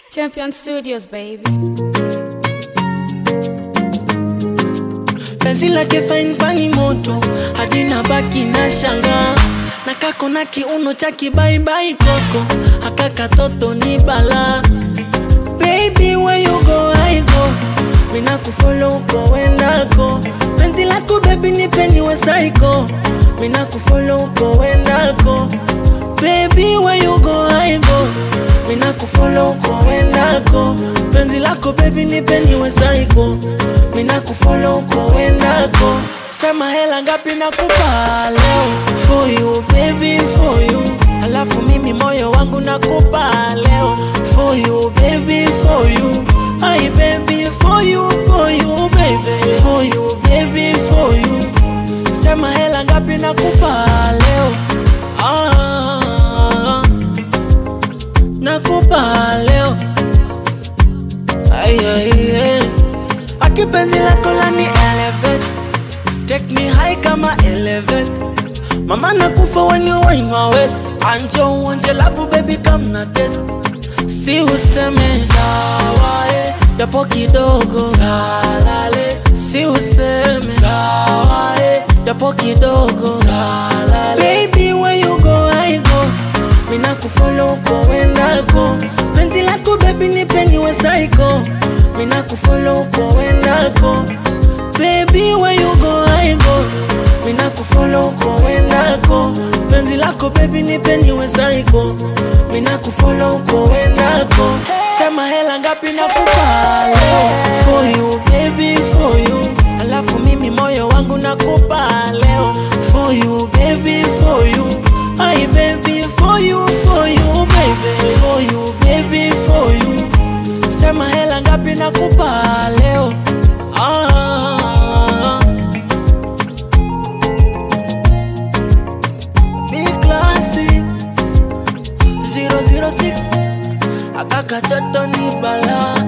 Champion Studios, baby. penzi lake fine fani moto hadi na baki na shanga na kako na kiuno cha kibaibai koko haka katoto ni bala baby where you go I go mina kufollow uko wendako penzi lako baby nipe niwe psycho mina kufollow uko wendako baby where you go I go mina kufollow uko wendako penzi lako baby nipe niwe psycho mina kufollow uko wendako sema hela ngapi nakupa leo for you baby for you alafu mimi moyo wangu nakupa leo for you baby for you Ay baby for you for you baby for you baby for you sema hela ngapi nakupa leo ah, nakupa leo ay, ay, ay. akipenzi lako lani elevate take me high kama elevate mama nakufa when you wine my waist anjo uonje lavu baby come na test si useme sawa eh, japo kidogo salale si useme sawa eh, japo kidogo salale baby where you go I go mina kufollow uko wendako penzi lako baby nipe niwe psycho mina kufollow uko wendako baby where you go I go mina kufollow uko wendako penzi lako baby nipe niwe psycho mina kufollow uko wendako sema hela ngapi nakupa leo for you baby for you alafu mimi moyo wangu nakupa leo for you baby for you Ay baby for you for you baby for you baby for you sema hela ngapi nakupa leo ah. Big classy 006 akakatoto ni bala